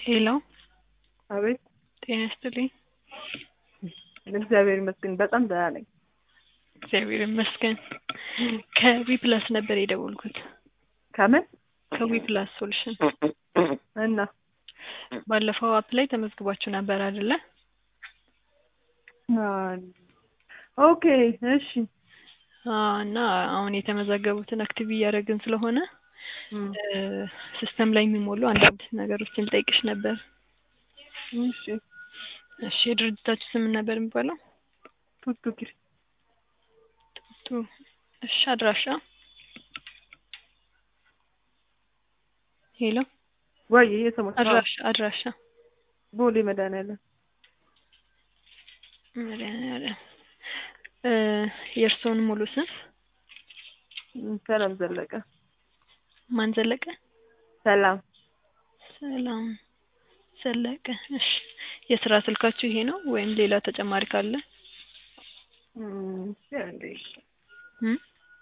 ሄሎ አቤት ጤና ይስጥልኝ። እግዚአብሔር ይመስገን በጣም ደህና ነኝ። እግዚአብሔር ይመስገን። ከዊ ፕላስ ነበር የደወልኩት። ከምን ከዊ ፕላስ ሶሉሽን እና ባለፈው አፕ ላይ ተመዝግባችሁ ነበር አይደለ? ኦኬ እሺ አዎ፣ እና አሁን የተመዘገቡትን አክቲቭ እያደረግን ስለሆነ እም፣ ሲስተም ላይ የሚሞሉ አንዳንድ ነገሮችን ልጠይቅሽ ነበር። እሺ እሺ፣ የድርጅታችሁ ስም ምን ነበር የሚባለው? ቱቱ ኪር ቱ እሺ፣ አድራሻ ሄሎ፣ ወይ የሰሞች አድራሻ አድራሻ ቦሌ መድኃኒዓለም መድኃኒዓለም እ የእርስዎን ሙሉ ስም እም፣ ሰላም ዘለቀ ማን ዘለቀ? ሰላም ሰላም ዘለቀ። እሺ የስራ ስልካችሁ ይሄ ነው ወይም ሌላ ተጨማሪ ካለ? እም፣ እንዴ እም?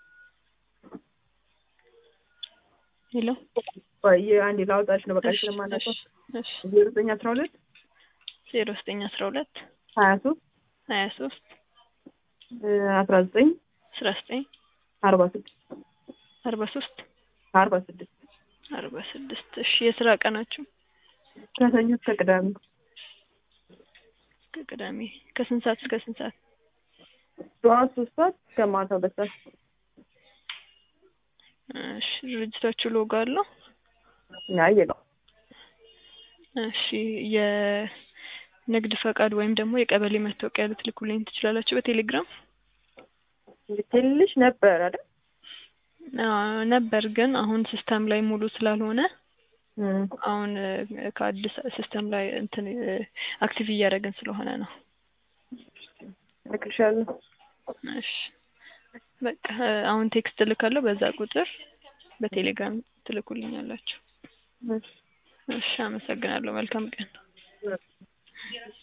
ሄሎ ወይ አንዴ ላውጣሽ ነው በቃ እሺ፣ ስለማናውቀው እሺ፣ እሺ ዜሮ ዘጠኝ አስራ ሁለት ዜሮ ዘጠኝ አስራ ሁለት ሀያ ሶስት ሀያ ሶስት አስራ ዘጠኝ አስራ ዘጠኝ አርባ ስድስት አርባ ሶስት አርባ ስድስት አርባ ስድስት እሺ የስራ ቀናችሁ ከሰኞ እስከ ቅዳሜ ከቅዳሜ ከስንት ሰዓት እስከ ስንት ሰዓት? ጠዋት ሶስት ሰዓት እስከ ማታ ሁለት ሰዓት እሺ ድርጅታችሁ ሎጎ አለው? አይ ነው እሺ የንግድ ፈቃድ ወይም ደግሞ የቀበሌ መታወቂያ ልትልኩልኝ ትችላላችሁ በቴሌግራም? ትንሽ ነበር አይደል አዎ ነበር፣ ግን አሁን ሲስተም ላይ ሙሉ ስላልሆነ እም፣ አሁን እ፣ ከአዲስ ሲስተም ላይ እንትን እ፣ አክቲቭ እያደረግን ስለሆነ ነው። እልክልሻለሁ እሺ በቃ እ፣ አሁን ቴክስት እልካለሁ። በዛ ቁጥር በቴሌግራም ትልኩልኛላችሁ። እሺ እሺ አመሰግናለሁ። መልካም ቀን።